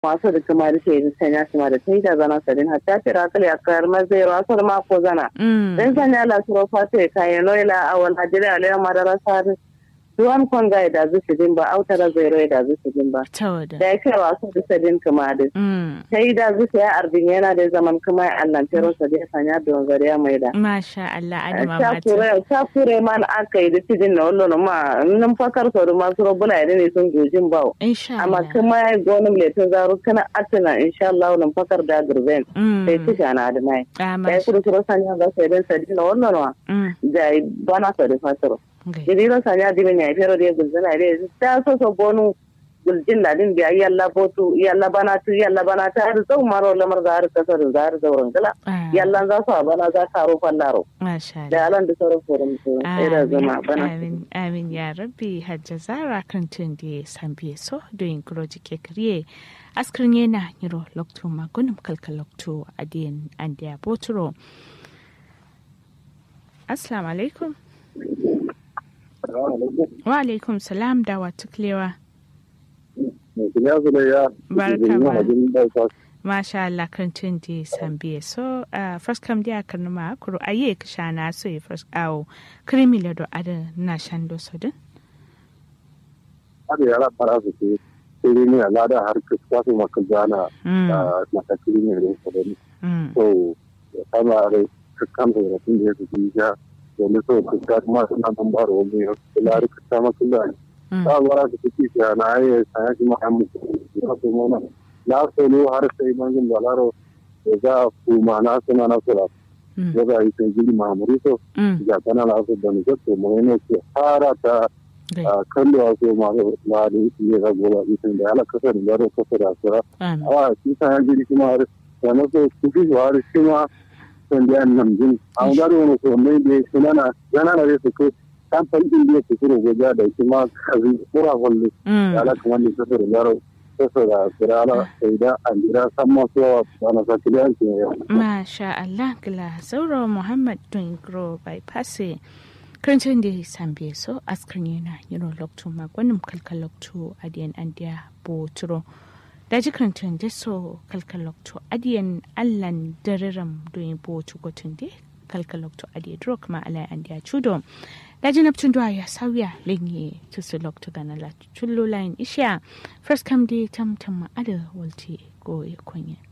masu da kuma da ke sanya su ma da ta yi da zana sadin hatta tira kali a kayar mazai rasu da mako zana dan sanya la suro fata ya kayan noila a wal hajjiri a lera madara sari duwan kon ga da zu sidin ba autara zai rai da zu sidin ba da ya kai wasu da sadin kuma da ta yi da zu ya arbin yana da zaman kuma ya allan tero sa da ya sanya da wanzar ya mai da masha Allah adama mata ta kure man aka yi da sidin na wallo ma nan fakar sau da masu robuna ya ne sun gojin bawo amma kuma ya yi gonin letin zaru kana atina insha Allah nan fakar da gurben sai ci gana da mai da ya kudu suro sanya ga sai dan sadin na wallo ma da bana sa da fataro jiriro sanya dibe nya fero de gulzana de ta so so bonu guljin ladin biya yalla botu yalla bana tu yalla bana ta har zau maro lamar da har kasar da har zauren gala yalla za su bana za ka ro fallaro da alan da sauran forum su sai da zama bana amin amin ya rabbi hajja zara kan tun da sambiye so doing groji ke kriye askrin yana yiro lokto magunum kalkal lokto adiyan andiya boturo assalamu alaikum wa alaikum salam da wa tuklewa barka ba masha Allah kan tun di sambiye so first kam dia kan ma kuro aye ka shana so e first awo krimi le do ada na shando so din ada yara fara su ke sai ne ala da har ka ta su maka jana na ta krimi ne so din so kama re ka kan da tun da su ya domin so ku ta kuma suna nan ba da wani lari ka ta masu da ta bara su kuki ta na yi sanya shi mahammu ya su mana na so ne har sai mangin balaro da za a kuma na suna na sura ya za a yi sai gidi mahamuri so ya kana na su da ni ga to mai ne ke fara ta kallo a so ma ma da ya ga gola ita da ala kasar da ro kasar da sura a shi sanya gidi kuma har da na so kuki har shi ma sonde an nam jin an gado no so mai de sunana yana na su ko kan fan din de su kuro goja da kuma kazi kura golli ala kuma ni so so yaro so so da kirala sai da an jira san ma so ana sa kiliyan ke masha Allah gila sauro Muhammad Dungro bypass Karancin da sambe so askar yana yiro lokto magwanin kalkal lokto adiyan andiya boturo daji kantin da so kalkalokto adiyan allan dariram doyin bo gotun de kalkalokto adiye drok ma alai an dia chudo daji naptun doa ya sauya lenye tusu lokto gana la chullo line isha first come day tam tam ma ada walti go ya konya